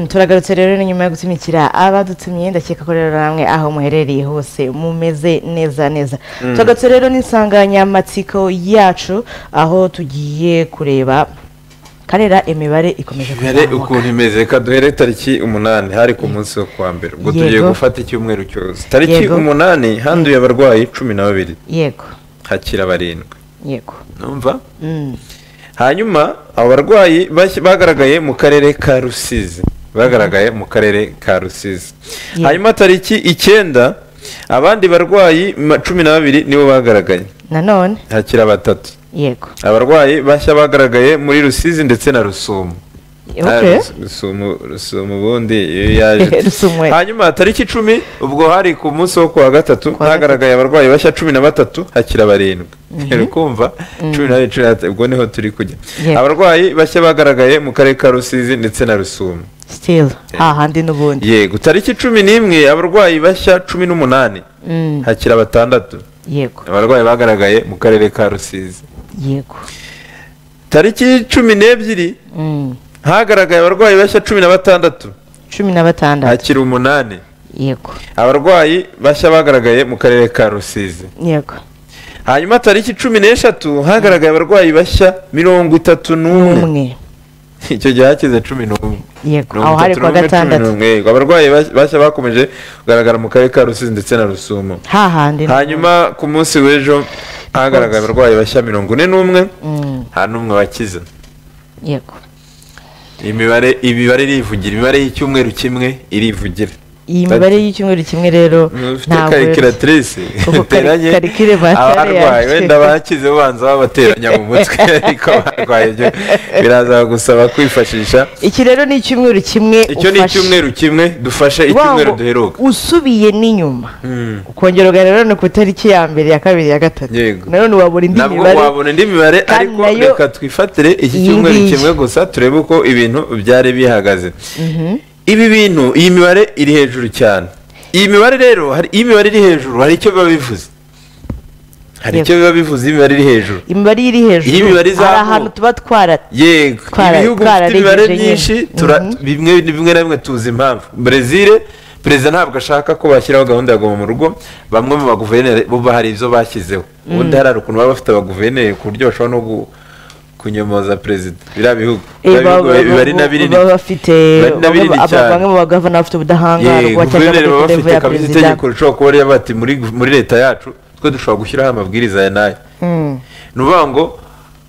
turagarutse rero ni nyuma yo gutumikira abadutumiye ndakeka ko rero namwe aho muherereye hose mumeze neza neza turagarutse rero n'insanganyamatsiko yacu aho tugiye kureba karera imibare ikomeje mbere kuzamuka ukuntu imeze reka duhere tariki umunani hari ku munsi wo kuwa mbere ubwo tugiye Yego. gufata icyumweru cyose tariki Yego. umunani handuye abarwayi cumi na babiri yego hakira barindwi yego numva Mm. hanyuma abarwayi bashya- bagaragaye mu karere ka rusizi bagaragaye mu karere ka rusizi Yeah. hanyuma tariki icyenda abandi barwayi ma- cumi na babiri nibo bagaragaye nanone hakira batatu yego abarwayi bashya bagaragaye muri rusizi ndetse na rusumo Okay. Ah, Rus- rusumo rusumo ubundi iyo yaje Rusumo, eh. hanyuma tariki icumi ubwo hari ku munsi wo kuwa Kuwa gatatu gatatu. hagaragaye abarwayi bashya cumi na batatu hakira barindwi uri kumva cumi na babiri cumi na batatu ubwo niho turi kujya Yego. abarwayi bashya bagaragaye mu karere ka rusizi ndetse na rusumo still hahandi n'ubundi yego tariki cumi n'imwe abarwayi bashya cumi n'umunani Mm. hakira batandatu yego abarwayi bagaragaye mu karere ka rusizi yego tariki cumi n'ebyiri Mm. hagaragaye abarwayi bashya cumi na batandatu cumi na batandatu hakira umunani yego abarwayi bashya bagaragaye mu karere ka rusizi yego hanyuma tariki cumi n'eshatu hagaragaye abarwayi bashya mirongo itatu n'umwe umwe icyo gihe hakize cumi n'umwe yego Mirongo aho hari itatu kuwa n'umwe, cumi gatandatu n'umwe. Yego, abarwayi bas- bashya bakomeje kugaragara mu karere ka rusizi ndetse na rusumo hahandi n'ubundi. hanyuma ku munsi w'ejo hagaragaye abarwayi bashya mirongo ine n'umwe Mm. nta n'umwe wakize yego imibare imibare irivugira imibare y'icyumweru kimwe irivugira iyi mibare y'icyumweru kimwe rero ufite ntabwo karikiratirise Ubu kari- uteranye karikire batari abarwayi yacu. wenda bakize ubanza babateranya mu mutwe ariko barwaye byo biraza gusaba kwifashisha iki rero ni icyumweru kimwe icyo ni ufashe. icyumweru kimwe dufashe icyumweru Wango, duheruka usubiye n'inyuma ukongera ugarura ni ku itariki ya mbere ya kabiri ya gatatu Yego. nanone wabura indi ntabwo mibare wabona indi mibare kandi ariko nayo reka twifatire iki iyi cyumweru ngiyi. kimwe gusa turebe uko ibintu byari bihagaze ibi bintu iyi mibare iri hejuru cyane iyi mibare rero hari iyi mibare iri hejuru hari icyo biba bivuze hari Yego. icyo biba bivuze iyi mibare iri hejuru imibare iri hejuru Iyi mibare izamuka. hari ahantu tuba twara yego Twara- ibihugu bifite twararengeje imibare nyine. myinshi tura- Mhm. bimwe bimwe na bimwe tuzi impamvu brezil perezida ntabwo ashaka ko bashyiraho gahunda ya goma mu rugo bamwe mu baguverineri bo hari ibyo bashyizeho ubundi hari ukuntu baba bafite abaguverineri ku buryo bashobora no gu- kunyomoza perezida biriya bihugu Eh, biriya ba- bihugu ba- biba ari na ba- binini baba bafite Bari na bamwe- binini aba- cyane. bamwe mu bagavana bafite ubudahangarwa yego cyangwa guverineri baba kuri level bafite ya kabisa perezida itegeko rishobora kuba rya bati muri muri leta yacu twe dushobora gushyiraho amabwiriza ya nayo Mm, ni ukuvuga ngo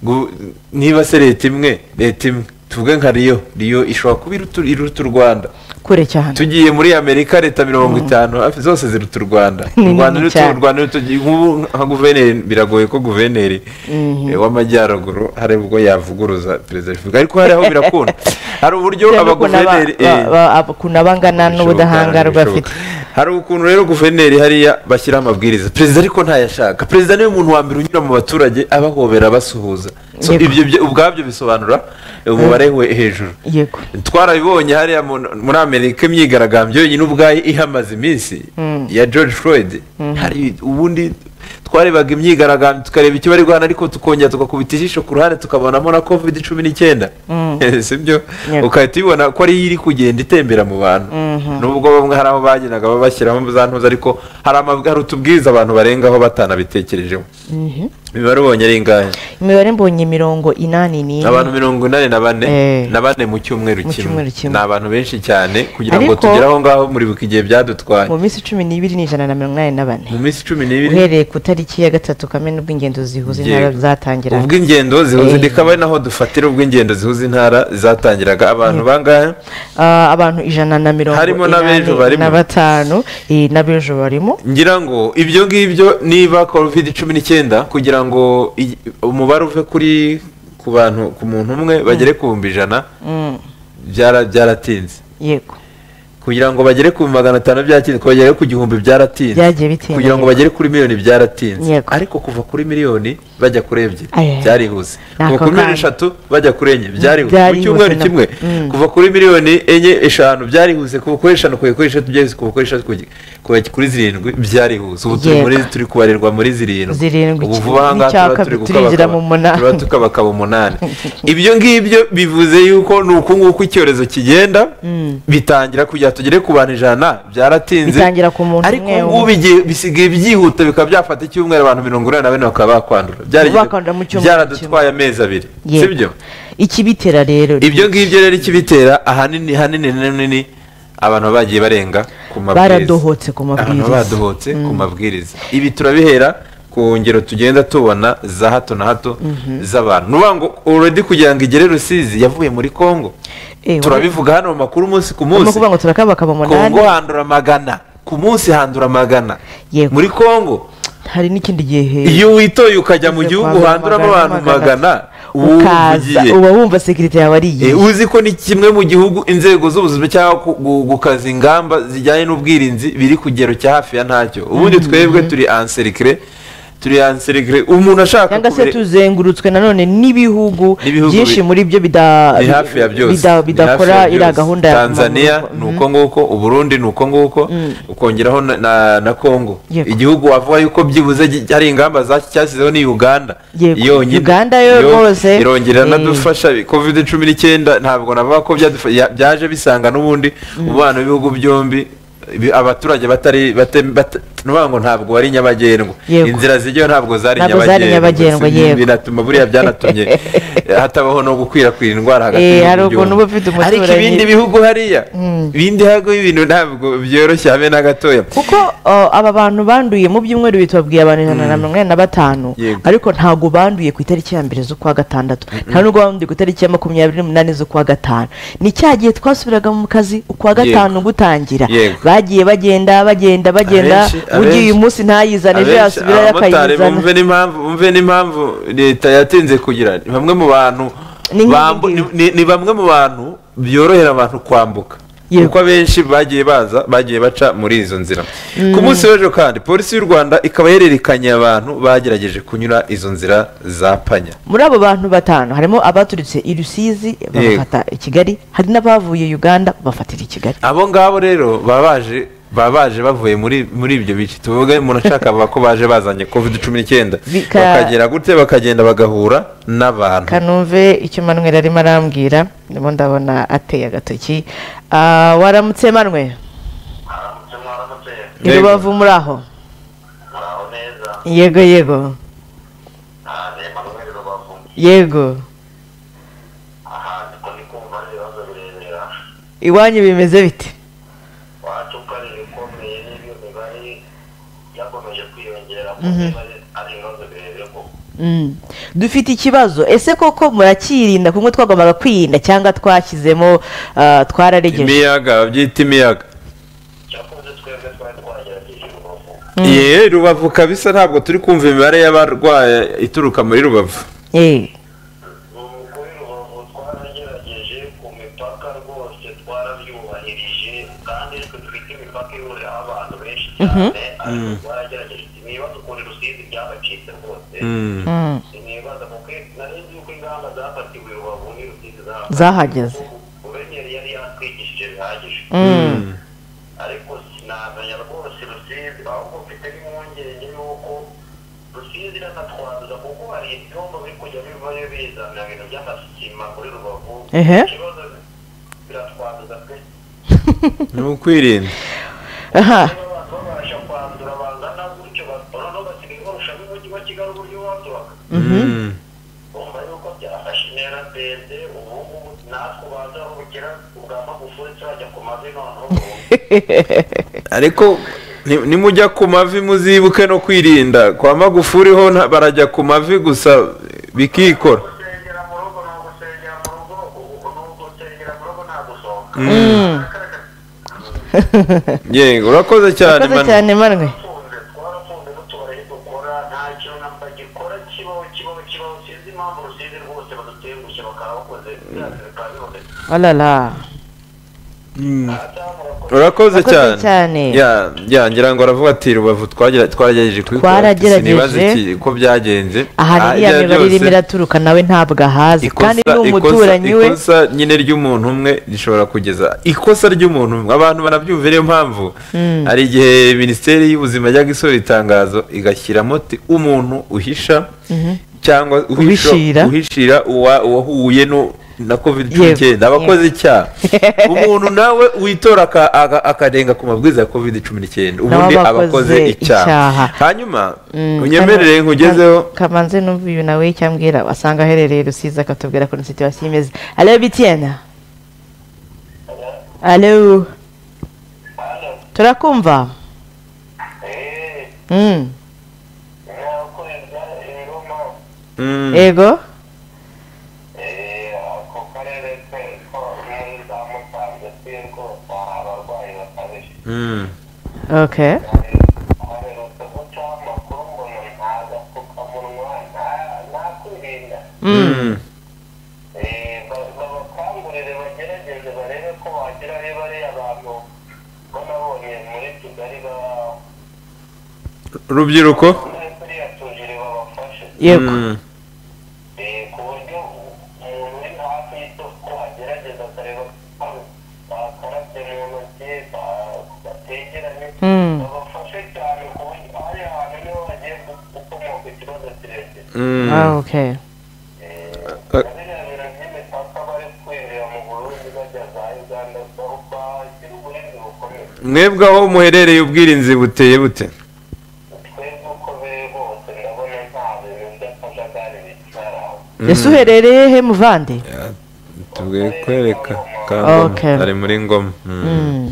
gu- niba se leta imwe leta imwe tuvuge nka riyo riyo ishobora kuba iruta iruta u rwanda kure cyane tugiye muri amerika leta mirongo itanu hafi zose ziruta u rwanda Ni u rwanda nini ruta cyane. u rwanda ruta nk'ubu nka guverineri biragoye ko guverineri eh, w'amajyaruguru hari ubwo yavuguruza perezida wa repubulika ariko hari aho birakunda hari uburyo Bitewe n'ukuntu aba- abaguverineri eh, ba- ba- ukuntu aba angana Bishoboka, n'ubudahangarwa afite bishoboka. hari ukuntu rero guverineri hariya bashyiraho amabwiriza perezida ariko ntayashaka perezida niwe muntu wa mbere unyura mu baturage abahobera abasuhuza So, Yego. ibyo byo- ubwabyo bisobanura umubare we hejuru yego twarabibonye hariya mu- muri amerika imyigaragambyo yonyine ubwayo ihamaze iminsi ya george floyd hari ubundi twarebaga imyigaragambyo tukareba icyo bari guhana ariko tukongera tugakubita ijisho ku ruhande tukabonamo na covid cumi n'icyenda sibyo Yego. ugahita ubibona ko ariyo iri kugenda itembera mu bantu nubwo bamwe hari aho bagendaga babashyiramo za ntuza ariko hari amabwa- hari utubwiriza abantu barengaho batanabitekerejeho imibare ubonye ari ingahe imibare mbonye mirongo inani n'ine abantu mirongo inani na bane Eh. na bane mu cyumweru Mu kimwe cyumweru kimwe. ni abantu benshi cyane kugira ngo Ariko- tugere aho ngaho muri buka igihe byadutwaye mu minsi cumi n'ibiri n'ijana na mirongo inani na bane mu minsi cumi n'ibiri uhereye ku itariki ya gatatu kamena ubwo ingendo zihuza Yego. intara zatangira ubw'ingendo zihuza Eh. rikaba ari naho dufatira ubw'ingendo zihuza intara zatangiraga abantu bangahe Ah, abantu ijana na mirongo Harimo n'abejo inani barimo. na batanu eh, n'abejo barimo ngira ngo ibyo ngibyo niba covid cumi n'icyenda kugira ngo i- umubare uve kuri ku bantu ku muntu umwe bagere ku bihumbi ijana Mm, byara- byaratinze yego kugira ngo bagere ku magana atanu byatinze kubagere ku gihumbi byaratinze Byagiye bitinda, kugira ngo yego. bagere kuri miliyoni byaratinze Yego. ariko kuva kuri miliyoni bajya kuri ebyiri Aye, aye. byarihuse Ni ako kuva kuri miliyoni kanya. eshatu bajya kuri enye byarihuse mu Byarihuse cyumweru na- kimwe Mm. kuva kuri miliyoni enye eshanu byarihuse kuva kuri eshanu kugera kuri eshatu byarihuse kuva kuri eshatu kugera kugera kuri zirindwi byarihuse ubu turi Yego. muri turi kubarirwa muri zirindwi Zirindwi, ubu vuba aha ngaha n'icyaka tuba turi turinjira mu gukabakaba munani. tuba tukabakaba umunani ibyo ngibyo bivuze yuko ni uku nguku icyorezo kigenda bitangira kugira tugere ku bantu ijana byaratinze Bitangira ku muntu ariko umwe ubu igihe bisigaye byihuta bikaba byafata icyumweru abantu mirongo inani na bane bakaba bakwandura Byari- Bakwandura mu cyumweru byaradutwaye amezi abiri Yego. sibyo ikibitera rero ibyo ngibyo rero ikibitera ahanini hanini hanini abantu baba bagiye barenga ku mabwiriza Baradohotse ku abantu mabwiriza. baba badohotse ku mabwiriza ibi turabihera ku ngero tugenda tubona za hato na hato z'abantu ni ukuvuga ngo uredi kugira ngo igere rusizi yavuye muri kongo Eh, turabivuga hano mu makuru umunsi ku barimo munsi kuvuga ngo turakabakaba umunani kongo handura magana ku munsi handura magana Yego. muri kongo hari n'ikindi gihe iyo witoye ukajya mu gihugu handuramo abantu magana uba ukaza uvugiye. uba wumva sekirite yawe ari Eh, iyihe uzi ko ni kimwe mu gihugu inzego z'ubuzima cyangwa ku- gu- gukaza ingamba zijyanye n'ubwirinzi biri ku kigero cya hafi ya ntacyo ubundi twebwe turi ansirikire turi ansirikire umuntu ashaka cyangwa se kubire- tuzengurutswe nanone n'ibihugu N'ibihugu byinshi bi- muri byo bida- ni hafi ya byose bida- Ni hafi bidakora ya byose. iriya gahunda ya tanzania Mhm. ni uko nguko uburundi ni uko nguko ukongeraho na- na na kongo Yego. igihugu wavuga yuko byibuze gi- hari ingamba za- cyashyizeho ni uganda Yego. Uganda yo Yo- rwose, irongera eh, nadufasha covid cumi n'icyenda ntabwo navuga ko byadufasha- ya- byaje bisanga n'ubundi umubano w'ibihugu byombi ibi- abaturage batari bate- bata- ni ukuvuga ngo ntabwo wari nyabagendwa Yego. inzira zijyayo ntabwo zari Ntabwo zari nyabagendwa nyabagendwa, yego. binatuma buriya byanatumye hatabaho no gukwirakwira indwara hagati Eh, hari y'ibihugu ukuntu byombi. uba ufite umuturanyi- ariko ibindi bihugu hariya ibindi bihugu ibintu ntabwo byoroshye habe na gatoya kuko uh, aba bantu banduye mu byumweru bitubabwiye abantu ijana na mirongo inani na batanu Yego. ariko ntabwo banduye ku itariki ya mbere z'ukwa gatandatu nta nubwo banduye ku itariki ya makumyabiri n'umunani z'ukwa gatanu ni cya gihe twasubiraga mu kazi ukwa gatanu gutangira Yego. bagiye bagenda bagenda bagenda Abenshi- ugiye abenshi- uyu munsi ntayizane ejo Abenshi- yasubirayo abamotari akayizana bumve n'impamvu bumve n'impamvu leta yatinze kugira ni bamwe mu bantu Ni nk'ibi bambu- ngibi. ni- ni- ni bamwe mu bantu byorohera abantu kwambuka Yego. kuko abenshi bagiye baza bagiye baca muri izo nzira ku munsi w'ejo kandi polisi y'u rwanda ikaba yererekanye abantu bagerageje kunyura izo nzira za panya muri abo bantu batanu harimo abaturitse i rusizi babafata i kigali hari n'abavuye uganda bafatira i kigali abo ngabo rero baba baje baba baje bavuye muri muri ibyo bice tuvuge umuntu ashaka bavuga ko baje bazanye covid cumi n'icyenda Bika- bakagera gute bakagenda bagahura n'abantu kanumve icyo manwera arimo arambwira ndimo ndabona ateye agatoki Ah, waramutse manwe i Yego. rubavu muri aho yego yego yego iwanyu bimeze bite Mm. dufite ikibazo ese koko murakirinda kumwe twagombaga kwirinda cyangwa twashyizemo ah, twararegeje imiyaga babyita imiyaga cyakunze twebwe twari twagerageje urubavu ye rubavu kabisa ntabwo turi kumva imibare y'abarwaye ituruka muri rubavu Eh. Ubu kuri rubavu twaragerageje ku mipaka rwose twarabyubahirije kandi twe dufite imipaka ihuriraho abantu benshi cyane ariko twaragerageje ntibaza ukuntu rusizi byabacitse rwose Mm. ntibaza kuko nari nzi yuko ingamba zafatiwe rubavu ni rusizi zafatiwe zahageze guverineri yari yatwigishije bihagije ariko sinamenya rwose rusizi ahubwo mfite n'impungenge y'uko rusizi iranatwanduza kuko hari ibyombo biri kujya bivayo bizana ibintu by'amasima muri rubavu Ehe. ikibazo biratwanduza pe ni ukwirinda aha niba abantu babasha kwandura bangana gutyo ba- noneho basigaye barushaho umujyi wa kigali uburyo waduhaga Mm. urumva yuko byafashe intera ndende ubu ngubu natwe ubanza kugira ubwa magufuri turajya ku mavi noneho ariko ni- nimujya ku mavi muzibuke no kwirinda kwa magufuri ho nta- barajya ku mavi gusa bikikora gusengera mu rugo ni ugusengera mu rugo ubu ni ugusengera mu rugo nta gusohoka yego urakoze cyane urakoze manu. cyane manwe twarafunze twarafunze n'utubari dukora nta kintu na mba gikora kibaho kibaho kibaho sinzi impamvu rusizi rwose badutengushye bakaba bakoze byanze bikaba biboneka alala urakoze Urakoze cyane. cyane Ya- ya, ngira ngo aravuga ati rubavu twagira- twagerageje kubikora ati, Twaragerageje. sinibaza iki ko byagenze aha Ah, ririya ibyo mibare byose, irimo iraturuka nawe ntabwo ahazi ikosa- kandi ni ikosa- umuturanyi we ikosa nyine ry'umuntu umwe rishobora kugeza ikosa ry'umuntu umwe abantu barabyumva niyo mpamvu hari igihe minisiteri y'ubuzima yajyaga isohora itangazo igashyiramo ati umuntu uhisha cyangwa uhisha- Uhishira. uhishira uwa- uwahuye no- na covid cumi n'icyenda Yego. aba akoze icyaha umuntu nawe witora aka- aka- akarenga ku mabwiriza ya covid cumi n'icyenda ubundi Nawe aba aba akoze akoze icyaha icyaha. hanyuma Mm, unyemerere kano- nkugezeho ka- kamanze numva uyu nawe icyo ambwira wasanga aherereye rusizi akatubwira ukuntu situwasiyo imeze alo bitiyena alo turakumva Mm, Mm. yego ako karere ke ko muri za musanze twebwe abarwayi bakabije Mm. ok aherutse guca amakuru ngo ni nta gapfukamunwa nta- nta kwirinda Mm. Eh, ba- babakangurire bagerageze barebe ko wagira ari bariya bantu bo nabonye muri kigali ba- rubyiruko bari kuriya tujiri babafashe yego Mm. Eh, ku buryo umuntu uri hafi y'isoko agerageza akareba ko bakarabye mu ntoki ba- bategeranye Mm. babafashe cyane ku buryo ari ahantu niho bagiye gu- gukomoka ikibazo kirekire Mm. Ah, ok Eh. na biriya bintu by'imipaka bari kwinjira mu burundi bajya za uganda so bagira uburinzi bukomeye mwebwe aho muherereye ubwirinzi buteye bute twebwe uko biri hose ndabona nta bintu by'akajagari bitwara aho ese uherereye he muvande tubwiye kwereka Ok. Kangoma. ari muri ngoma Mm. Mm,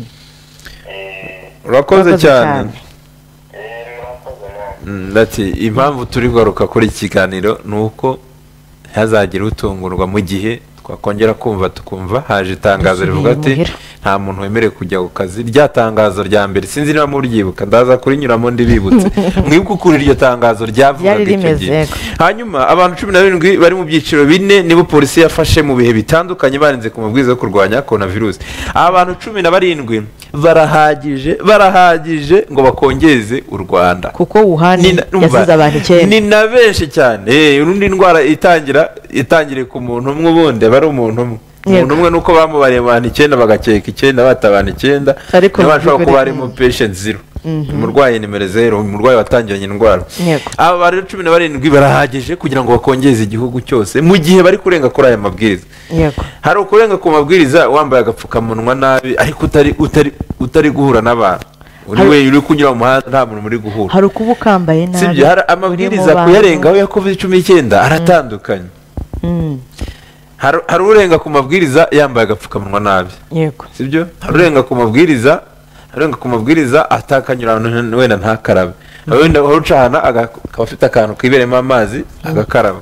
urakoze urakoze cyane cyane. Eh, murakoze namwe Mm, ati impamvu turi kugaruka kuri iki kiganiro ni uko ntihazagire utungurwa mu gihe twakongera kumva tukumva haje Dusubiye itangazo rivuga ati imuhira. nta muntu wemerewe kujya ku kazi rya tangazo rya mbere sinzi niba muryibuka ndaza kurinyuramo ndibibutse mwibuke ukuntu iryo tangazo ryavugaga Ryari icyo rimeze, gihe yego. hanyuma abantu cumi na barindwi bari mu byiciro bine nibo polisi yafashe mu bihe bitandukanye barinze ku mabwiriza yo kurwanya korona virusi aba bantu cumi na barindwi barahagije barahagije ngo bakongeze u rwanda kuko wuhani ni na- numva, yasize abantu icyenda ni na benshi cyane Eh, urundi ndwara itangira itangiriye ku muntu umwe ubundi aba ari umuntu umwe umuntu Yego. umwe nuko bamubariye abantu icyenda bagakeka icyenda bata abantu icyenda Ariko niba bashobora bigoranye. kuba harimo patient zero umurwayi nimero zero umurwayi watangiranye indwara Yego. aba bari cumi na barindwi barahagije kugira ngo bakongeze igihugu cyose mu gihe bari kurenga kuri aya mabwiriza yego hari ukurenga ku mabwiriza wambaye agapfukamunwa nabi ariko utari utari utari guhura n'abantu uri Hari- wenyine uri kunyura mu muhanda nta muntu muri guhura hari ukuba ukambaye nabi sibyo hari uri mu amabwiriza bantu. kuyarengaho ya covid cumi n'icyenda aratandukanye Mm, Hari- hari urenga ku mabwiriza yambaye agapfukamunwa nabi yego sibyo hari urenga ku mabwiriza hari urenga ku mabwiriza atakanyura ahantu wenda ntakarabe Hari wenda uca ahantu aga- akaba afite akantu kiberemo amazi agakaraba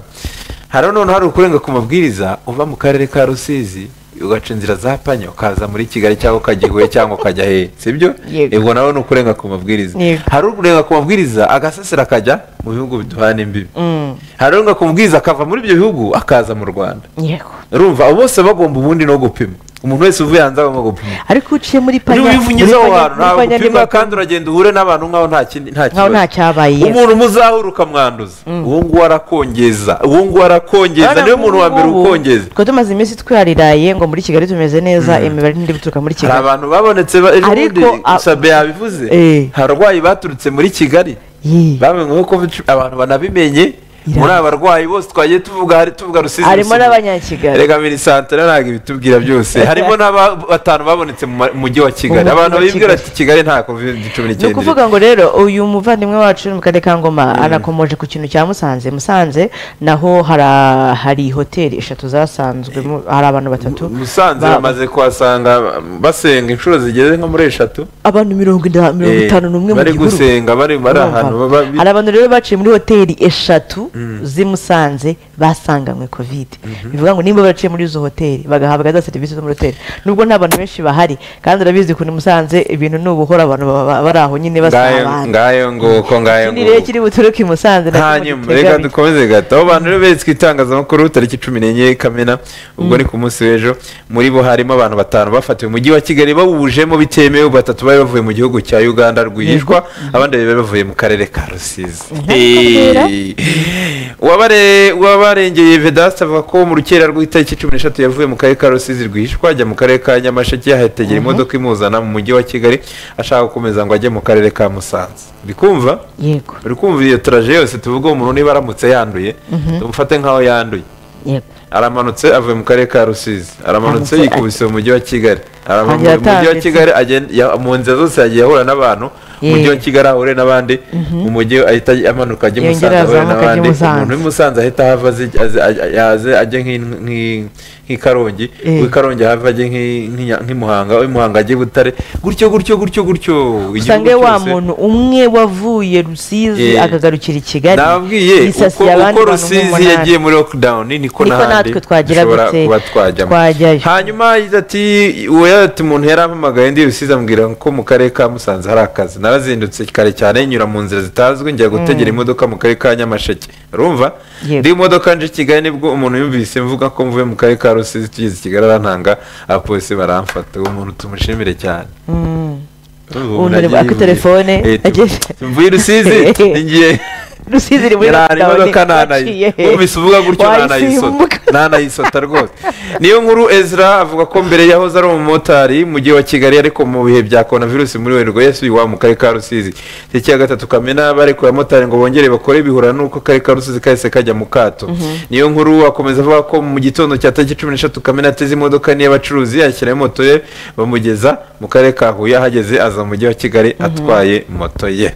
hari noneho hari ukurenga ku mabwiriza uva mu karere ka rusizi ugaca inzira za panya ukaza muri kigali cyangwa ukajya i huye cyangwa ukajya hehe sibyo Yego. ubwo nawe ni ukurenga ku mabwiriza Yego. hari urenga ku mabwiriza agasasira akajya mu bihugu biduhana imbibi Mm, hari urenga ku mabwiriza akava muri ibyo bihugu akaza mu rwanda yego urumva abo bose bagomba ubundi no gupima umuntu wese uvuye hanze agomba gupima ariko uciye muri panya niba ubivunyuze aho muri panya- hantu muri ntabwo panya upima nibwo- kandi uragenda uhure n'abantu nk'aho nta kindi nta nkaho nta kibazo cyabaye umuntu muzahura ukamwanduza uwo nguwo arakongeza uwo nguwo arakongeza Urabona niwe muntu wa mbere nk'ubu ngubu, ukongeza kuko tumaze iminsi twaridaye ngo muri kigali tumeze neza imibare ntiri guturuka muri hari kigali abantu babonetse ba- ejo Ariko, bundi a- sabe yabivuze Eh. abarwayi baturutse muri kigali Yee. bamenyeho ko abantu banabimenye Ira- muri aba barwayi bose twagiye tuvuga hari- tuvuga rusizi harimo Rusizi. n'abanyakigali reka minisantire ntabwo ibitubwira byose harimo n'abatanu babonetse mu ma- mujyi wa Mu kigali mujyi abantu wa bibwira Kigali. ati kigali nta covid cumi ni n'icyenda ukuvuga ngo rero uyu muvandimwe wacu uri mu karere ka ngoma anakomoje ku kintu cya musanze musanze naho hara- hari hoteli eshatu zasanzwe mu- hari abantu batatu musanze Ba- bamaze kuhasanga basenga inshuro zigeze nko muri eshatu abantu mirongo ina- mirongo Eh, itanu n'umwe mu bari gihuru gusenga bari bari ahantu Urumva? hari abantu rero baciye muri hoteli eshatu z'i musanze basanganywe kovide bivuga ngo nimba baraciye muri izo hoteli bagahabwa za serivisi zo muri hoteli nubwo nta bantu benshi bahari kandi urabizi ukuntu i musanze ibintu ni ubuhora abantu baba baba bari aho nyine ngayo basabana ngayo nguko ngayo ikindi rero nguko kiri buturuke i musanze nacyo hanyuma mugitegamiye. reka dukomeze gato abo bantu rero beretswe itangazamakuru tariki cumi n'enye kamena ubwo ni ku munsi w'ejo muri bo harimo abantu batanu bafatiwe umujyi wa kigali bawujemo bitemewe batatu bari bavuye mu gihugu cya uganda rwihishwa abandi babiri bari bavuye mu karere ka rusizi kubwira. Eee. Uwabare- uwabarengeye vedaste avuga ko mu rukera rw'itariki cumi n'eshatu yavuye mu karere ka rusizi rwihishwa ajya mu karere ka nyamasheke ahategera imodoka imuzana mu mujyi wa kigali ashaka gukomeza ngo ajye mu karere ka musanze uri kumva yego uri kumva iyo turaje yose tuvuga umuntu niba aramutse yanduye tumufate nk'aho yanduye yego aramanutse avuye mu karere ka rusizi aramanutse Aramanutse, yikubise mu mujyi wa kigali arava mu Hanyuma mujyi wa yatambitse. kigali agenda- ya- mu nzira zose yagiye ahura n'abantu mu mujyi wa Yee. kigali ahure n'abandi mu mujyi ahita amanuka ajya i Yongera musanze ahure azamuka ajya i n'abandi Musanze. umuntu w'i musanze ahita ahava azi- azi- aj- yaze ajye nk'i- nk'i- nk'i karongi Yee. uw'i karongi ahava ajye nk'i- nk'i Nya- nk'i muhanga uw'i muhanga ajye i butare gutyo gutyo gutyo gutyo usange Igihugu wa cyose. muntu umwe wavuye rusizi Yeah. akagarukira i kigali nababwiye uko yisasiye abandi uko bantu rusizi nk'umunani. yagiye muri lockdown Niko niko n'ahandi natwe twagira dushobora gute, kuba twajyamo twajyayo. hanyuma yagize ati uwo ati umuntu yarampamagaye ndi rusizi ambwira ko mu karere ka musanze hari akazi narazindutse kare cyane nyura mu nzira zitazwi njya gutegera imodoka mu karere ka nyamasheke urumva Yego. ndi mu modoka nje i kigali nibwo umuntu yumvise mvuga ko mvuye mu karere ka rusizi tugeze i kigali arantanga abapolisi baramfata uwo muntu tumushimire cyane Mm. Urumva Umuntu umuntu ari- afite telefone, Eh, tu- ageze- mvuye i rusizi ngiye rusizi iri muri Yarara lockdown, imodoka waciye ntanayi he? wumvise uvuga gutyo Wayisimbuka. ntanayisota ntanayisota rwose niyo nkuru ezra avuga ko mbere yahoze ari umumotari mu mujyi wa kigali ariko mu bihe bya korona virusi muri werurwe yasubiye iwabo mu karere ka rusizi tariki ya gatatu kamena barekuye abamotari ngo bongere bakore bihura n'uko akarere ka rusizi kahise kajya mu kato niyo nkuru akomeza avuga ko mu gitondo cya tariki cumi n'eshatu kamena ateze imodoka n'iy'abacuruzi ashyiraho moto ye bamugeza mu karere ka huye ahageze aza mu mujyi wa kigali atwaye moto ye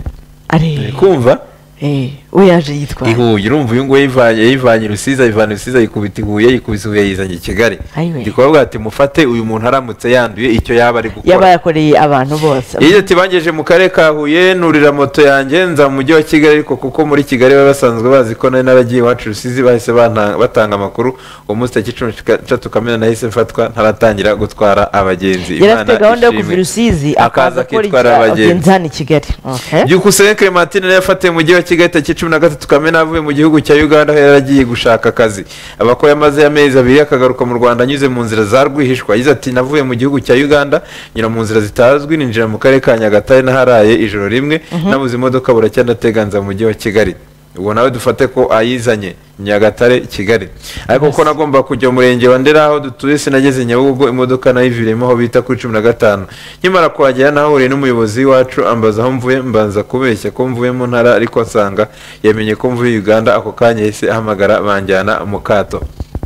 Ari- Uri kumva eh, we yaje yitwara ihuye urumva uyu nguyu yivanye yivanye i rusizi ayivana i rusizi ayikubita i huye ayikubita i huye ayizanye i kigali Ayiwe. ndikubabwira ati mufate uyu muntu aramutse yanduye icyo yaba ari yaba gukora yakoreye abantu bose iyo ati bangeje mu karere ka huye nurira moto yanjye nza mu mujyi wa kigali ariko kuko muri kigali baba basanzwe bazi ko nari naragiye iwacu i rusizi bahise banta- batanga amakuru uwo munsi tariki cumi n'eshatu kamena nahise mfatwa ntaratangira gutwara abagenzi yari afite Imana gahunda yo kuva ishimwe. i rusizi akaza akaza akora akitwara iki- abagenzi abagenzi hano i kigali Okay. byukusenge clementine nayo yafatiwe mu mujyi wa kigali tariki cumi na gatatu kamena avuye mu gihugu cya uganda aho yari agiye gushaka akazi abakora yamazeyo amezi abiri akagaruka mu rwanda anyuze mu nzira za rwihishwa yagize ati navuye mu gihugu cya uganda nyura mu nzira zitazwi ninjira mu karere ka nyagatare n'aharaye ijoro rimwe nabuze imodoka buracyandateganza mu mujyi wa kigali ubu nawe dufate ko ayizanye nyagatare kigali ariko kuko nagomba kujya mu murenge wa ndera aho dutuye sinageze nyabugogo imodoka nayiviriyemo aho bita kuri cumi na gatanu nkimara kuhagera nahahuriye n'umuyobozi wacu ambaza aho mvuye mbanza kubeshya ko mvuye mu ntara ariko nsanga yamenye ko mvuye uganda ako kanya yahise ahamagara banjyana mu kato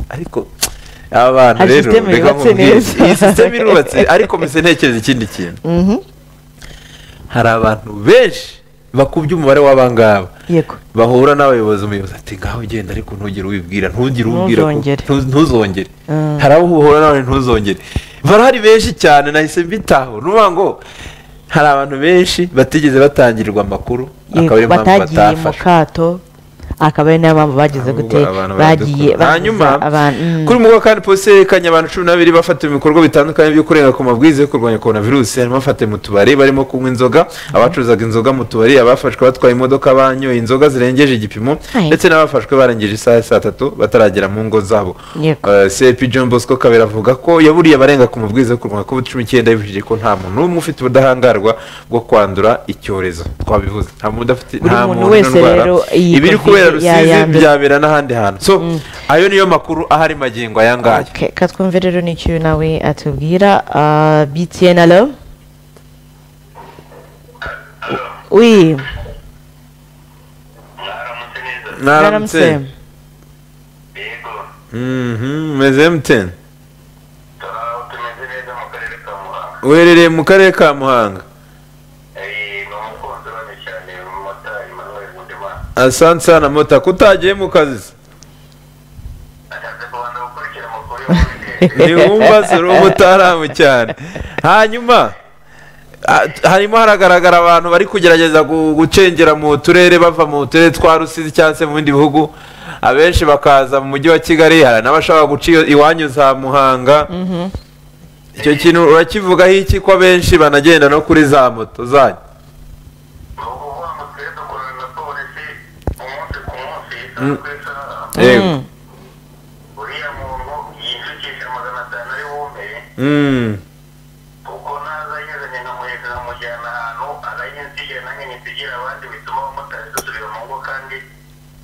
ariko aba bantu Hari rero system reka yubatse nkubwire neza. iyi sisiteme irubatse ariko mbese ntekereza ikindi kintu Mhm. hari abantu benshi bakubye umubare w'abangaba yego bahura n'abayobozi umuyobozi ati ngaho ugenda ariko ntugire ubibwira ntugire ubibwira ko- Ntuzongere. ntu- ntuzongere Mm. hari abo uhura n'abantu ntuzongere barahari benshi cyane nahise mbitaho ni ukuvuga ngo hari abantu benshi batigeze batangirwa amakuru Yego, akaba ariyo mpamvu batagiye mu batafashwe kato akaba ari nayo mpamvu bagize gute Abantu bagiye baradukunda. hanyuma babuza abantu mm. kuri mugwa kandi polisi yerekanye abantu cumi n'abiri bafatiwe ibikorwa bitandukanye byo kurenga ku mabwiriza yo kurwanya korona virusi harimo abafatiwe mu tubari barimo kunywa inzoga abacuruzaga inzoga mu tubari abafashwe batwaye imodoka banyoye inzoga zirengeje igipimo Hai. ndetse n'abafashwe barengeje isaha ya saa tatu bataragera mu ngo zabo Yego. Eh, cp john bosco kabera avuga ko yaburiye abarenga ku mabwiriza yo kurwanya covid cumi n'icyenda yibukije ko nta muntu n'umwe ufite ubudahangarwa bwo kwandura icyorezo twabivuze nta muntu udafite Buri nta muntu muntu wese n'indwara. rero iyi ibiri Covid kubera rusizi yayandura. byabera n'ahandi hantu so ayo niyo makuru ahari magingo aya ngaya Okay, katwumve rero n'icyo nawe atubwira Ah, btn alo wi mwaramutse neza mwaramutse yego Mhm, meze mute turaho tumeze neza mu karere ka muhanga uherereye mu karere ka muhanga Eh, ni umukunzi wanyu cyane umumotari manuel mudemana asansana mota kutagiye mu kazi se? ashatse kubanza gukurikira amakuru yo muri leta ntiwumva se uri umutaramu cyane hanyuma harimo haragaragara abantu bari kugerageza gu- gucengera mu turere bava mu turere twa rusizi cyangwa se mu bindi bihugu abenshi bakaza mu mujyi wa kigali hari n'abashaka guca iyo- iwanyu za muhanga icyo kintu urakivugaho iki ko abenshi banagenda no kuri za moto zanyu ni ukuvuga ngo twe dukorana na polisi umunsi ku munsi Mm. twese yego uriya muntu yinjukisha magana atanu ari bume Mm. kuko naza nyazanye nkamuheka nkamujyana ahantu arayinsigira nanjye nsigira abandi bituma abamotari dusubira mu ngo kandi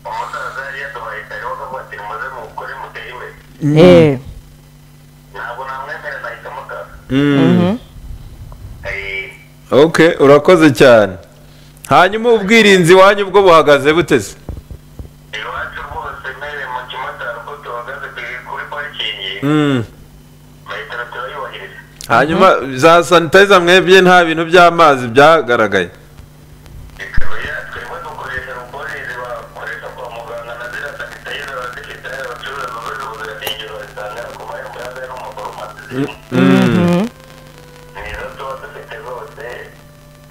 umusaza yari yaduhaye kare bakavuga ati muze mukore mutere imbere Eh, ntabwo namwemera nahita mutaza Mm. mhm. ok urakoze cyane hanyuma ubwirinzi wanyu bwo buhagaze buteze iwacu rwose mere mu kimotari uko duhagaze ku- kuri parikingi Mm. bahita turayubahiriza hanyuma za sanitayiza mwebwe nta bintu by'amazi byaragaragaye ikaba yatwebwe dukoresha rukore bakoresha kwa muganga na ziriya sanitayiza bazifite abacuruza bakoresha ubuziranenge bazitanga ku marembo y'aza no mu farumasi zirimo Mhm. nizo tuba dufite rwose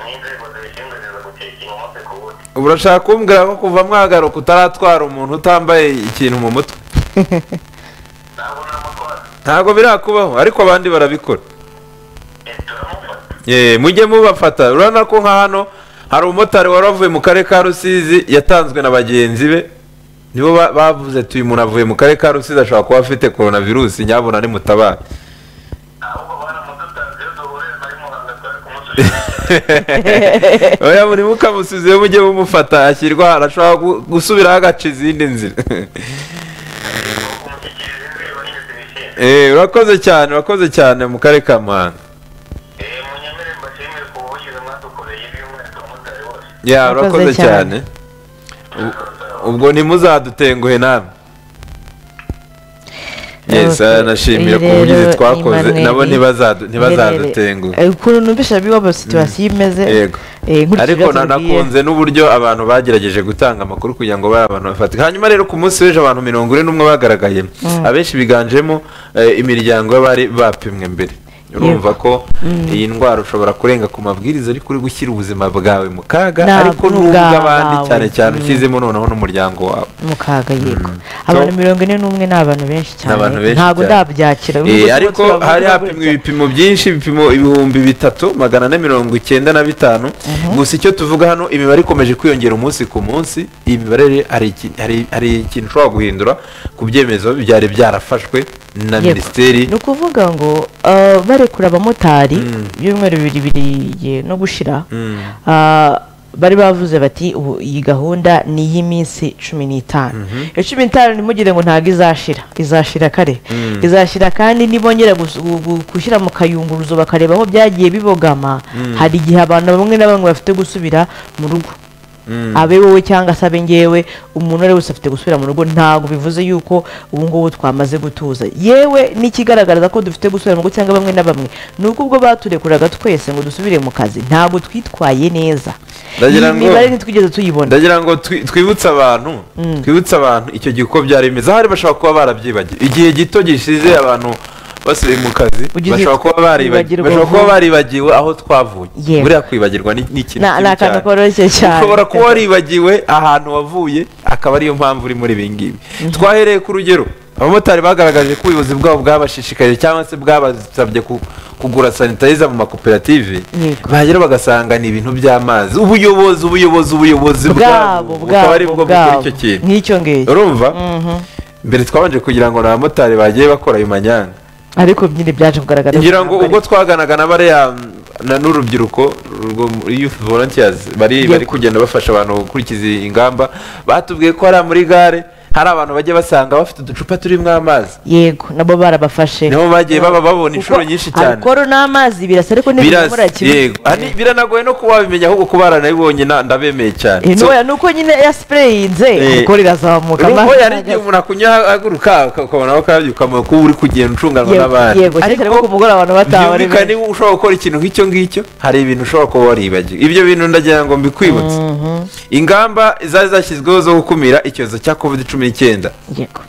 n'inzego zibishinzwe ziza gucekinga umunsi ku wundi urashaka kumbwira ko kuva mwagaruka utaratwara umuntu utambaye ikintu mu mutwe ntabwo namutwara ntabwo birakubaho ariko abandi barabikora turamufata Ye, mujye mubafata urabona ko nka hano hari umumotari wari wavuye mu karere ka rusizi yatanzwe na bagenzi be nibo ba- bavuze tuyu umuntu avuye mu karere ka rusizi ashobora kuba afite korona virusi nyabuna nimutabare ahubwo baramudutanze iyo duhurira nari muhanga twari kumusubiza oya buri mukamusizeyo mujye mumufata ashyirwa ahantu ashobora gu- gusubiraho agaca izindi nzira kumushyikiriza inzego nyine zibishinzwe Eh, urakoze cyane urakoze cyane mu karere ka muhanga Eh, munyemere mbashimire ku buvugizi mwadukoreye by'umwihariko abamotari bose ya Urakoze urakoze cyane cyane. U- ubwo ntimuzadutenguhe namwe Yes, Okay. nashimira ku Iyi buvugizi rero twakoze Emmanuel nabo ntibazadu- Nterere. ntibazadutenguha Eh, ukuntu numvisha biba ba situation imeze Yego. eh, nkurikije ariko ibyo na- tubwiye. nakunze n'uburyo abantu bagerageje gutanga amakuru kugira ngo babe abantu bafatika hanyuma rero ku munsi w'ejo abantu mirongo ine n'umwe bagaragaye abenshi biganjemo eh, imiryango y'abari bapimwe mbere urumva ko iyi ndwara ushobora kurenga ku mabwiriza ariko uri gushyira ubuzima bwawe mu kaga Ntabwo ariko n'ubw'abandi ubwawe. cyane cyane ukizemo noneho n'umuryango wawe mu kaga yego So- abantu mirongo ine n'umwe ni abantu benshi cyane abantu benshi ntabwo cyane. ndabyakira Eh, Ubu buzima ariko turabu- hari turabu- hapimwa ibipimo byinshi ibipimo ibihumbi bitatu magana ane mirongo icyenda na bitanu gusa icyo tuvuga hano imibare ikomeje kwiyongera umunsi ku munsi iyi mibare rero hari iki- hari- hari ikintu ushobora guhindura ku byemezo byari byarafashwe na Yego. minisiteri ni ukuvuga ngo ah, barekura abamotari ibyumweru bibiri biriye no gushira ah, bari bavuze bati ubu iyi gahunda ni iy'iminsi cumi n'itanu iyo cumi n'itanu ntimugire ngo ntabwo izashira izashira kare izashira kandi nibongera gus- gu- gu- gushyira mu kayunguruzo bakareba aho byagiye bibogama hari igihe abantu bamwe na bamwe bafite gusubira mu rugo abe wowe cyangwa se abe ngewe umuntu uwo ari we wese afite gusubira mu rugo ntabwo bivuze yuko ubu ngubu twamaze gutuza yewe n'ikigaragaza ko dufite gusubira mu rugo cyangwa bamwe na bamwe ni uko ubwo baturekuraga twese ngo dusubire mu kazi ntabwo twitwaye neza Ndagira iyi ngo- mibare ntitwigeze tuyibona ndagira ngo twi- twibutse abantu twibutse abantu icyo gihe uko byari bimeze ahari bashobora kuba barabyibagiwe igihe gito gishize abantu basubiye mu kazi Ugize bashobora kuba baribagi- kwibagirwa bashobora kuba vuba. baribagiwe aho twavuye Yego. buriya kwibagirwa ni ni ikintu Na- kibi ni akantu cyane. koroshye cyane ushobora kuba waribagiwe ahantu wavuye akaba ariyo mpamvu uri muri ibi ngibi twahereye ku rugero abamotari bagaragaje ko ubuyobozi bwabo bwabashishikaje cyangwa se bwabasabye ku- kugura sanitayiza mu makoperative Yego. bahagera bagasanga ni ibintu by'amazi ubuyobozi ubuyobozi ubuyobozi bwabo bukaba ari bwabo bwo bukora bwabo icyo kintu nk'icyo ngicyo urumva mbere twabanje kugira ngo ni abamotari bagiye bakora ayo manyanga ariko nyine byaje kugaragara ngira ngo ubwo twaganaga na bariya na n'urubyiruko rwo- youth volunteers bari Yego. bari kugenda bafasha abantu gukurikiza ingamba batubwiye ko hariya muri gare hari abantu bajya basanga bafite uducupa turimo amazi yego nabo barabafashe niho bagiye baba Kuko babona inshuro nyinshi cyane alcohol n'amazi birasa ariko Biras- ntibimura kimwe yego Ani- biranagoye no kuba wabimenya ahubwo kuba baranabibonye na- ndabemeye cyane So- intoya ni uko nyine yasipureyinze Eh. alcohol irazamuka Rugo amazi yari igihe arahagaze. umuntu akunya ahaguruka ukabona ko kabyo ukamenya ko uri kugenda ucunganwa Yego, n'abandi yego, cyane cyane ko ku mugoroba abantu bataha bari byumvikane benshi. niba ushobora gukora ikintu nk'icyo ngicyo hari ibintu ushobora kuba waribagiwe ibyo bintu ndagira ngo mbikwibutse ingamba zari zashyizweho zo gukumira icyorezo cya covid cumi n'icyenda yego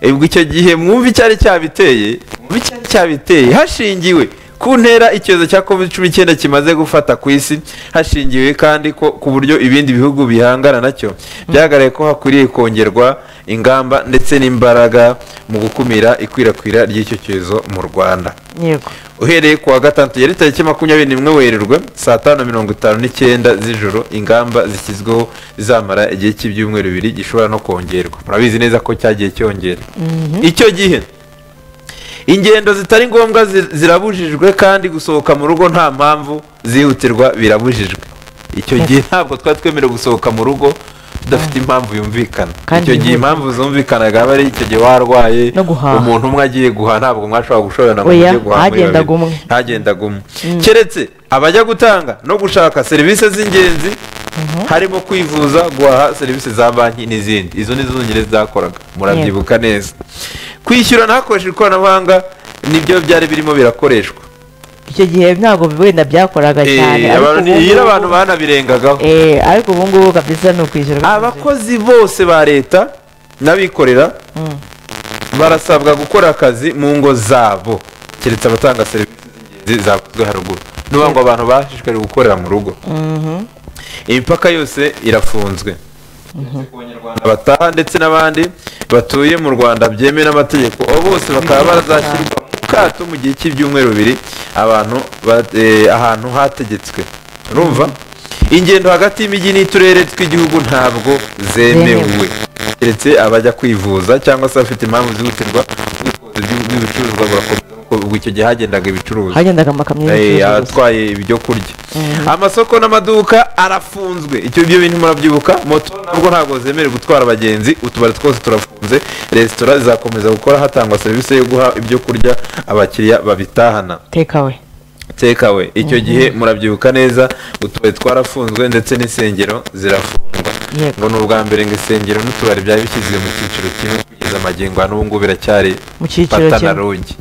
ubwo icyo gihe mwumva icyari cyabiteye mwumva icyari cyabiteye hashingiwe ku ntera icyorezo cya covid cumi n'icyenda kimaze gufata ku isi hashingiwe kandi ko ku buryo ibindi bihugu bihangana nacyo byagaragaye ko hakwiriye kongerwa ingamba ndetse n'imbaraga mu gukumira ikwirakwira ry'icyo cyorezo mu rwanda yego uhereye kuwa gatandatu yari tariki makumyabiri n'imwe werurwe saa tanu na mirongo itanu n'icyenda z'ijoro ingamba zishyizweho zizamara igihe cy'ibyumweru bibiri gishobora no kongerwa murabizi neza ko cyagiye cyongera icyo gihe ingendo zitari ngombwa zi- zirabujijwe kandi gusohoka mu rugo nta mpamvu zihutirwa birabujijwe icyo gihe ntabwo twari twemerewe gusohoka mu rugo tudafite impamvu yumvikana Kandi icyo gihe yihuta. impamvu zumvikanaga aba ari icyo gihe warwaye No guhaha. umuntu umwe agiye guhaha ntabwo mwashobora gushorana ngo Oya, mujye guhaha muri hagendaga babiri. umwe. hagendaga umwe keretse abajya gutanga no gushaka serivisi z'ingenzi harimo kwivuza guhaha serivisi za banki n'izindi izo ni zo zonyine zakoraga murabyibuka neza kwishyurana hakoreshejwe ikoranabuhanga nibyo byari birimo birakoreshwa icyo gihe ntabwo wenda byakoraga cyane Eh, ariko abantu- ubu iyo ngubu- abantu banabirengagaho Eh, ariko ubu ngubu kabisa ni ukwishyura abakozi bose ba leta n'abikorera barasabwa gukora akazi mu ngo zabo keretse abatanga serivisi z'ingenzi zakozwe haruguru n'ubu ngo abantu bashishikariye gukorera mu rugo imipaka yose irafunzwe Uretse ku Banyarwanda bataha ndetse n'abandi batuye mu rwanda byemewe n'amategeko abo bose bakaba barazashyirwa mu kato mu gihe cy'ibyumweru bibiri abantu ba- eh, ahantu hategetswe urumva ingendo hagati y'imijyi n'uturere tw'igihugu ntabwo zemewe keretse abajya kwivuza cyangwa se abafite impamvu zihutirwa ubwikorezi bw'i- bw'ibicuruzwa burakomeza kuko ubwo icyo gihe hagendaga ibicuruzwa hagendaga amakamyo Eh, y'ubucuruzi gusa. atwaye ibyo kurya amasoko n'amaduka arafunzwe icyo ibyo bintu murabyibuka moto nabwo ntabwo zemerewe gutwara abagenzi utubari twose turafunze resitora zizakomeza gukora hatangwa serivisi yo guha ibyo kurya abakiriya babitahana tekawe tekawe icyo gihe murabyibuka neza utubari twarafunzwe ndetse n'insengero zirafungwa Yego. ngo ni ubwa mbere ngo insengero n'utubari byari bishyizwe mu cyiciro kimwe kugeza amagingo ya n'ubu ngubu biracyari Mu cyiciro fata na kimwe. rugi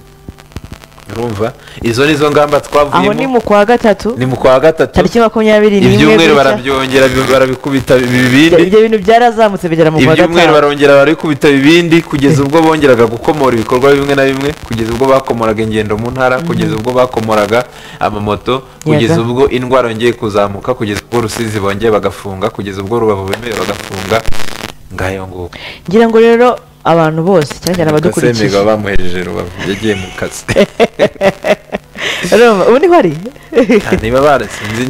urumva izo ni zo ngamba twavuyemo aho ni mu kwa gatatu ni mu kwa gatatu tariki makumyabiri n'imwe ibyumweru gutya. barabyongera bi- barabikubita bi- Ibyo- bibindi ibyo bintu byarazamutse bigera mu kwa ibyumweru gatanu barongera barabikubita bibindi kugeza ubwo bongeraga gukomora ibikorwa bimwe na bimwe kugeza ubwo bakomoraga ingendo mu ntara kugeza ubwo bakomoraga amamoto kugeza Yego. ubwo indwara yongeye kuzamuka kugeza ubwo rusizi bongeye bagafunga kugeza ubwo rubavu bemeye bagafunga ngayo nguko ngira ngo rero abantu bose cyane cyane abadukurikije kasemega bamuhereje rubavu yagiye mu kazi Urumva, ubu niho ari Ah, niba barasinze ni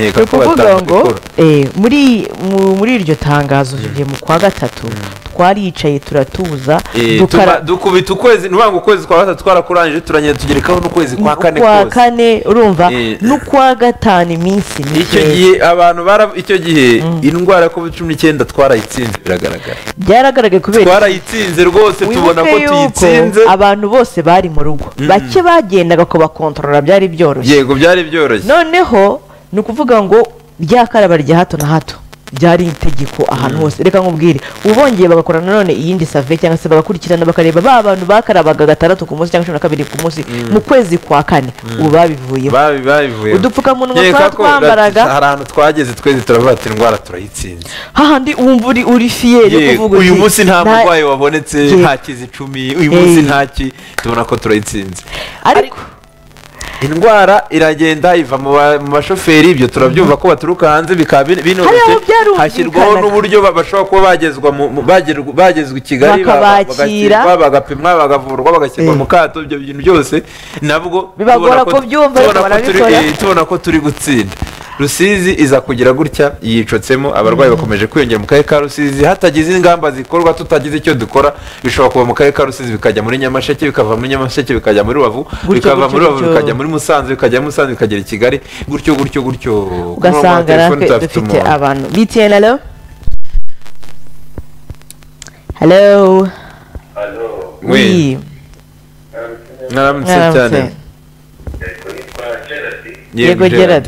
nkeka ko ukuvuga ngo batabikora eh, muri mu- muri iryo tangazo tugiye mu kwa gatatu twaricaye turatuza Eh, tuba- dukara dukubita ukwezi ni ukuvuga ngo ukwezi kwa gatatu twarakurangije turagenda tugerekaho n'ukwezi kwa kane kwa kose kane urumva Eh. n'ukwa gatanu iminsi icyo mike gihe abantu bara icyo gihe indwara ya covid cumi n'icyenda twarayitsinze biragaragara byaragaragaye kubera twarayitsinze rwose tubona ko wibuke yuko tuyitsinze abantu bose bari mu rugo bake bagendaga kubakontorora byari byoroshye yego byari byoroshye noneho ni ukuvuga ngo rya karaba rya hato na hato byari itegeko ahantu hose reka nkubwire ubongeye bagakora nanone iyindi save cyangwa se bagakurikirana bakareba ba bantu bakarabaga gatandatu ku munsi cyangwa cumi na kabiri ku munsi mu kwezi kwa kane ubu babivuyeho Babi- babivuye udupfukamunwa Nkeka twaba ko twambaraga hari ahantu twageze twese turavuga ati indwara turayitsinze hahandi wumva uri uri fiyeri yo Yego, kuvuga uyu uti, munsi nta "Nta- murwayi wabonetse Yego. nta kizi icumi uyu munsi Eh. ntaki tubona ko turayitsinze ariko indwara iragenda iva mu ba- mu bashoferi ibyo turabyumva ko baturuka hanze bikaba bin- Hari aho binoroshye byarumvikanaga. hashyirwaho n'uburyo ba- bashobora kuba bagezwa mu- mu- bagerwa- bagezwa i kigali ba- ba- Bakabakira. bagakirwa, bagapimwa bagavurwa bagashyirwa Eh. mu kato ibyo bintu byose nabwo Bibagora tubona ko- kubyumva, ariko tubona ko turi- barabikora. eh, tubona ko turi gutsinda rusizi iza kugira gutya yicotsemo abarwayi bakomeje kwiyongera mu karere ka rusizi hatagize ingamba zikorwa tutagize icyo dukora bishobora kuva mu karere ka rusizi bikajya muri nyamasheke bikava muri nyamasheke bikajya muri rubavu Gutyo, bikava gutyo, muri rubavu gutyo. bikajya muri musanze bikajya muri musanze bikagera i kigali gutyo gutyo gutyo Ku murongo wa ugasanga telefoni natwe tuhafite dufite umuntu. abantu btn alo halo hano We, Oui. mwaramutse Mwaramutse. cyane yego nitwa gerard Yego, Gerard.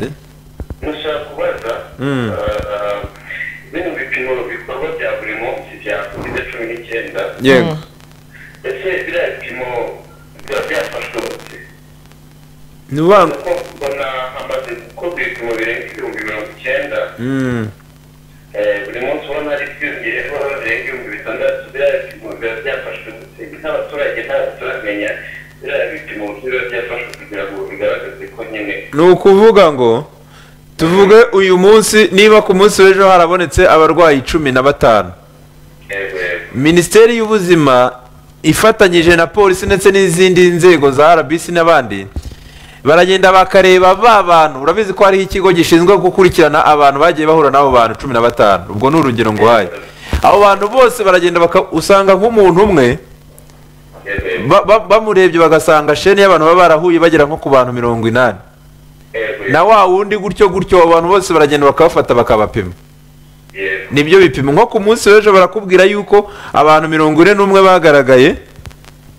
gusa kubaza Mm. ah, bino bipimo bikorwa bya buri munsi bya covid cumi n'icyenda yego ese biriya bipimo biba byafashwe bose ni ubanza kuko mbona hamaze gukorwa ibipimo birenga ibihumbi mirongo icyenda Mm. eh, buri munsi ubona hari byiyongeyeho birenga ibihumbi bitandatu biriya bipimo biba byafashwe bose nk'abaturage ntabwo turamenya biriya bipimo biba byafashwe kugira ngo bigaragaze ko nyine ni ukuvuga ngo tuvuge uyu munsi niba ku munsi w'ejo harabonetse abarwayi cumi na batanu yego yego minisiteri y'ubuzima ifatanyije na polisi ndetse n'izindi nzego za rbc n'abandi baragenda bakareba ba bantu urabizi ko hariho ikigo gishinzwe gukurikirana abantu bagiye bahura n'abo bantu cumi na batanu ubwo ni urugero nguhaye abo bantu bose baragenda baka- usanga nk'umuntu umwe yego yego ba- ba- bamurebye bagasanga sheni y'abantu baba barahuye bagera nko ku bantu mirongo inani yego na wa wundi gutyo gutyo abo bantu bose baragenda bakabafata bakabapima yego nibyo bipimo nko ku munsi w'ejo barakubwira yuko abantu mirongo ine n'umwe bagaragaye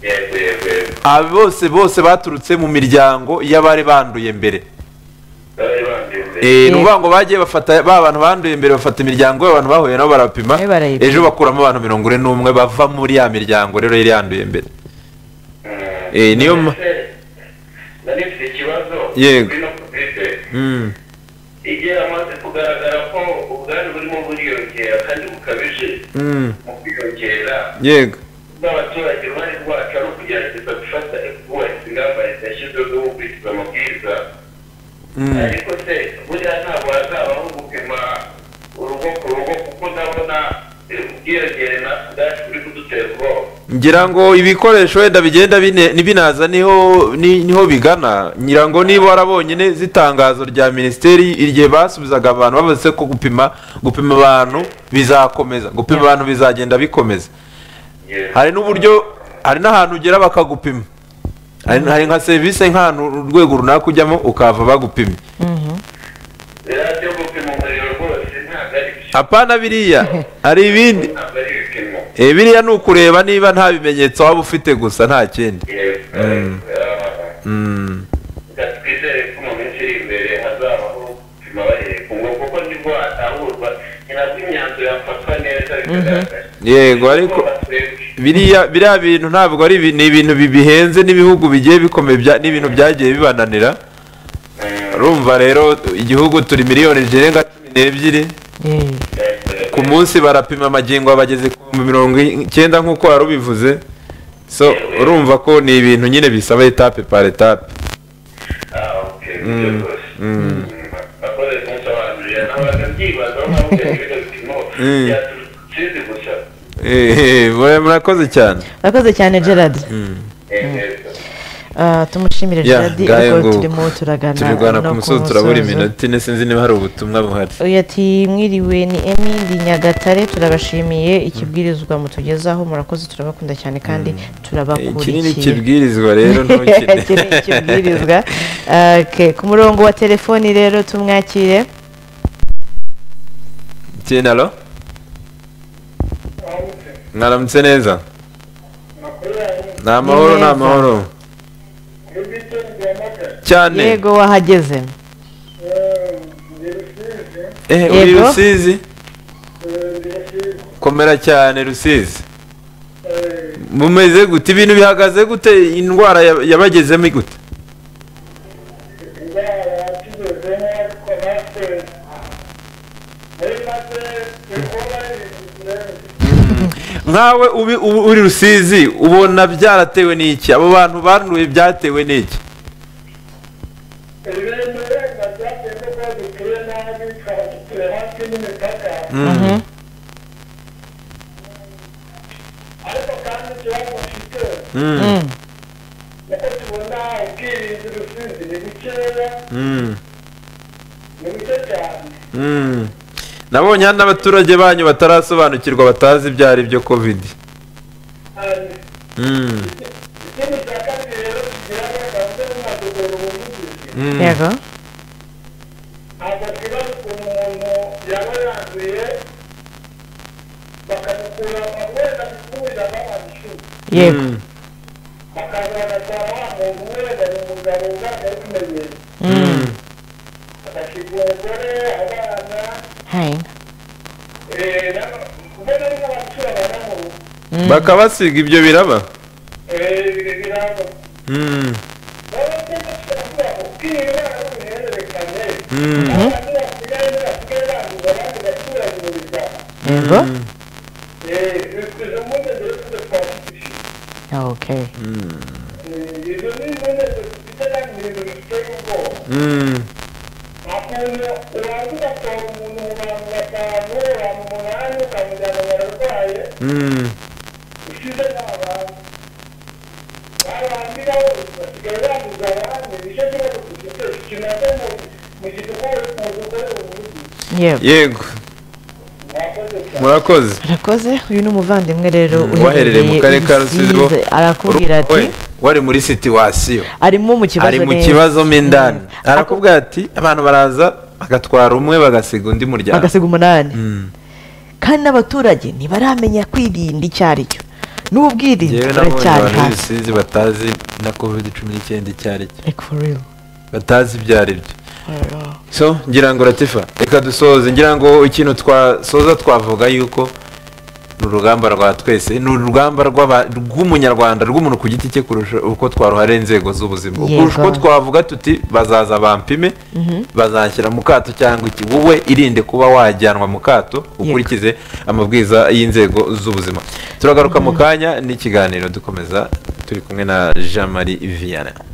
yego yego yego aba bose bose baturutse mu miryango y'abari banduye mbere bari banduye mbere Eh, ni ukuvuga ngo bagiye bafata ba bantu banduye mbere bafata imiryango y'abantu bahuye nabo barapima Eh, barayipima. ejo bakuramo abantu mirongo ine n'umwe bava muri ya miryango rero yari yanduye mbere Mm. Eh, niyo ma- Ese, nari mfite ikibazo Yego. kuri ino kovide Mm, igihe amaze kugaragara ko ubwandu burimo buriyongera kandi bukabije mm, mu kwiyongera yego n'abaturage uruhare rwacu ari ukugerageza gufata kubahiriza ingamba leta yashyizeho zo gukurikiza amabwiriza Mm. ariko se buriya ntabwo hazabaho gupima urugo ku rugo kuko ndabona eh, ubwiyongere natwe ubwacu buri kudutera ubwoba ngira ngo ibikoresho wenda bigenda bine- binaza niho ni- niho bigana ngira ngo niba warabonye neza itangazo rya minisiteri igihe basubizaga abantu bavuze ko gupima gupima abantu bizakomeza gupima abantu bizagenda bikomeza Yeah. hari n'uburyo hari n'ahantu ugera bakagupima hari hari nka serivisi nk'ahantu urwego runaka ujyamo ukahava bagupimye biriya byo gupima umuriro rwose ntabwo ari byo apana biriya hari ibindi ntabwo ari ibipimo Eh, biriya ni ukureba niba nta bimenyetso waba ufite gusa nta kindi Mm. reka twizere ko mu minsi iri imbere hazabaho gupima bahereye ku ngufu kuko nibwo hatangurwa ni nabwo imyanzuro yafatwa neza bikagaragara yego ariko biriya biriya bintu ntabwo ari ibi- ni ibintu bi- bihenze n'ibihugu bigiye bikomeye bya- n'ibintu byagiye bibananira urumva rero igihugu turi miliyoni zirenga cumi n'ebyiri yewe ku munsi barapima amagingo bageze ku bihumbi mirongo icyenda nk'uko wari ubivuze so urumva ko ni ibintu nyine bisaba etape par etape akoze kunsobanurira nabaga byibazaho nawe ukagira ibyo bipimo Mm. byaturutse gusa Eh, eh, mura- murakoze cyane murakoze cyane gerard Eh, eh, Ah, tumushimire Ya, gerard ngahe ariko nguko. turimo turagana turigana no ku ku musozi turabura musozo. iminota ine sinzi niba hari ubutumwa buhari uyu ati mwiriwe ni emili nyagatare turabashimiye ikibwirizwa mutugezaho murakoze turabakunda cyane kandi iki ni turabakurikiye ikibwirizwa rero Iki ni ntukine ikibwirizwa Ah, okay. ku murongo wa telefoni rero tumwakire Tino, alo mwaramutse neza ni amahoro ni Neza. amahoro cyane yego wahageze Eh, uri Yego. rusizi komera cyane rusizi mumeze gute ibintu bihagaze gute indwara ya- yabagezemo gute nkawe ubi- ubu uri rusizi ubona byaratewe n'iki abo bantu banduye byatewe n'iki Mhm. Mm, Mm. mm, mm. nabonye hari n'abaturage banyu batarasobanukirwa batazi ibyo ari byo kovidi Mm, mm. yego ntabwo twibaza ukuntu umuntu yaba yanduye bakamukura wenda gukurira n'abantu yego Mm, bakaza bagasaba wa muntu wenda ni umugabo ugaragara kumenyera mm. agashyirwa umugore abana Hai. eh, na- mbona ari nk'abacura abantu bakabasiga ibyo biraba birango Mm, baba bashobora kubwira uruhererekane mm. abantu basigaye basigaye banduza abandi baturage mu bitaro yego Eh, izo mpungenge rero tujya twazifite okay Ntabwo ibyo ni ibimenyetso dufite kandi ni ibintu biteye ubwoba nta kuntu ubanza ugatora umuntu mu bantu batanu abantu umunani ukamujyana bararwaye usize n'abantu barandiraho basigaye banduza abandi nicyo kibazo dufite kimaze mu mu gidukorere mu dukore ubuvuzi yewe yego mwakoze cyane murakoze arakoze uyu ni umuvandimwe rero waherereye mu karere ka rusizi bo arakubwira ati we, wari muri situwasiyo arimo mu kibazo ari mu neza. kibazo mo indani Mm. arakubwira ati abantu baraza bagatwara umwe bagasiga undi muryango bagasiga umunani Mm. kandi n'abaturage ntibaramenya kwirinda icyo ari cyo n'ubwirinzi Njyewe nabonye buracyari abantu hasi b'ibisizi batazi na covid cumi n'icyenda icyo ari cyo like for real batazi ibyo ari byo Oya. so ngira ngo ratifa reka dusoze ngira ngo ikintu twasoza twavuga yuko ni urugamba rwa twese ni urugamba rw'aba- rw'umunyarwanda rw'umuntu ku giti cye kurusha uko twaruhariye inzego z'ubuzima Yego. kurusha uko twavuga tuti bazaza bampime bazanshyira mu kato cyangwa iki wowe irinde kuba wajyanwa mu kato ukurikize amabwiriza y'inzego z'ubuzima turagaruka mu kanya n'ikiganiro dukomeza turi kumwe na jean marie vianney